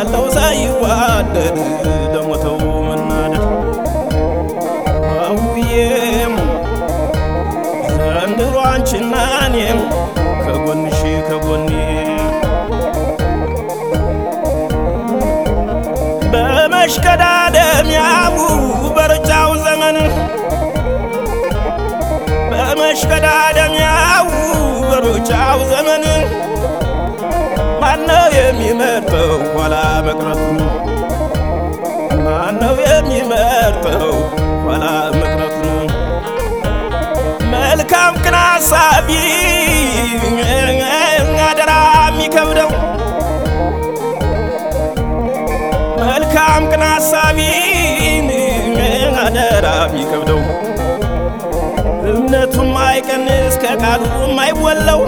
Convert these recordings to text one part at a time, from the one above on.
ያለው ሳይዋደድ ለሞተው መናደድ አውዬም ዘንድሮ አንቺና እኔም ከጎንሽ ከጎኔ በመሽቀዳደሚያው በሩጫው ዘመን በመሽቀዳደሚያው በሩጫው ዘመን ማነው የሚመርጠው ኋላ መቅረቱን? ማነው የሚመርጠው ኋላ መቅረቱን? መልካም ቅን አሳቢ አደራ የሚከብደው መልካም ቅን አሳቢ አደራ የሚከብደው እምነቱም አይቀንስ ከቃሉ የማይወለው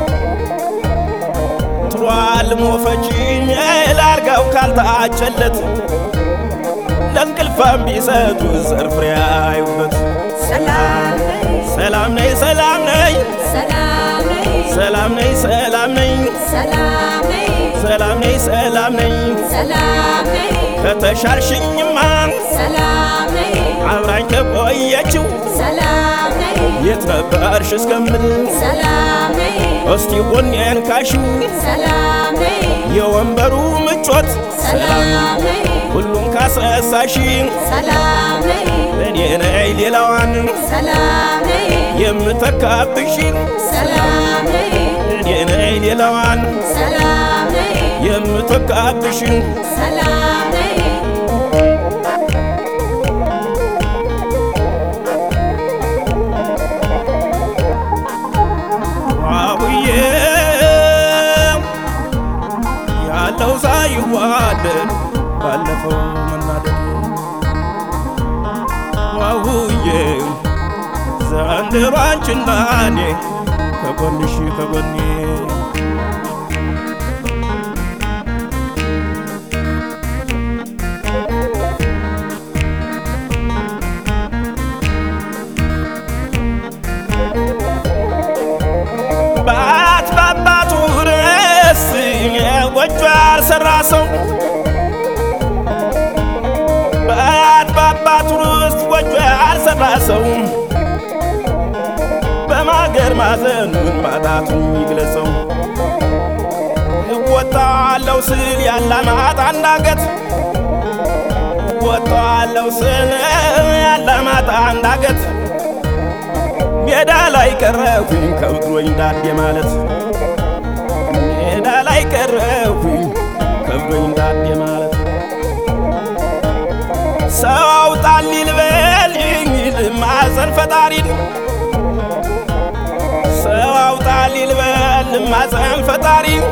ጥሯል ሞፈጂ ላርጋው ካልታጨለት ለእንቅልፋም ቢሰጡ ዘር ፍሬ አዩበት። ሰላም ነይ ሰላም ነይ ሰላም ነይ ሰላም ነይ ሰላም ነይ ሰላም ነይ ሰላም ነይ ሰላም ነይ ሰላም ነይ ሰላም ነይ ከተሻልሽኝማ ሰላም ነይ አብራኝ ከቆየችው ሰላም ነይ የት ነበርሽ እስከምል ሰላም ነይ እስቲ ጎኔን ካሽው ሰላም ነይ የወንበሩ ምቾት ሰላም ነይ ሁሉም ካስረሳሽ ሰላም ነይ እኔ ነይ ሌላዋን ሰላም ነይ የምተካብሽ ሰላም ነይ እኔ ነይ ሌላዋን ሰላም ነይ የምተካብሽ ሰላም ነይ አቡዬ ያለው ሳይዋደድ ባለፈው መናደድ አቡዬ ዘንድሮ አንቺና እኔ ከጎንሽ ከጎኔ ባት ባባቱ ርስ ጎጆ ያልሰራ ሰው ባት ባባቱ ርስ ጎጆ ያልሰራ ሰው በማገር ማዘኑን ማጣቱን ይግለጸው። እወጣለሁ ስል ያላማጣ አንዳገት እወጣለሁ ስል ያላማጣ አንዳገት ሜዳ ላይ ቀረሁኝ ከብድሮኝ ዳዴ ማለት ሜዳ ላይ ቀረሁኝ ከብድሮኝ ዳዴ ማለት ሰው አውጣልኝ ልበልኝ ልማፀን ፈጣሪን ሰው አውጣልኝ ልበል ልማፀን ፈጣሪን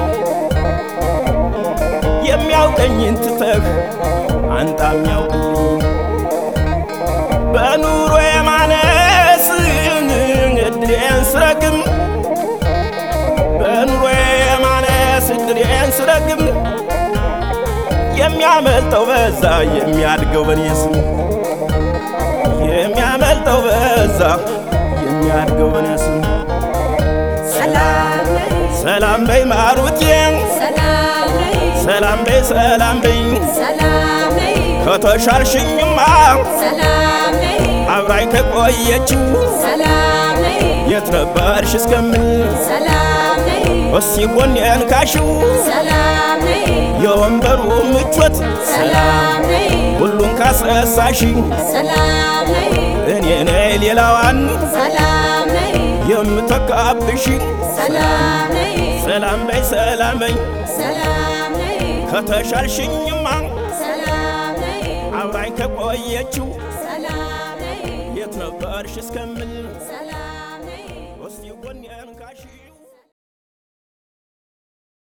የሚያውቀኝን ትተህ አንተ የሚያውቅልኝ በኑሮ የማነስ እድሬን ስረግም በኑሮ የማነስ እድሬን ስረግም የሚያመልጠው በዛ የሚያድገው በኔ ስም የሚያመልጠው በዛ የሚያድገው በኔ ስም ሰላም ነይ ሰላም በይ ማሩቴ ሰላም ነይ ሰላም በይ ሰላም በይ ሰላም ነይ ከተሻልሽኝማ ሰላም ነይ አብራኝ ከቆየችው ሰላም ነይ የት ነበርሽ እስከምል ሰላም ነይ እስቲ ጎኔን ካሽው ሰላም ነይ የወንበሩ ምቾት ሰላም ነይ ሁሉን ካስረሳሽ ሰላም ነይ እኔ ነይ ሌላዋን ሰላም ነይ የምተካብሽ ሰላም ነይ ሰላም በይ ሰላም በይ ሰላም ነይ ከተሻልሽኝማ ሰላም ነይ አብራኝ ከቆየችው ሰላም ነይ የት ነበርሽ እስከምል ሰላም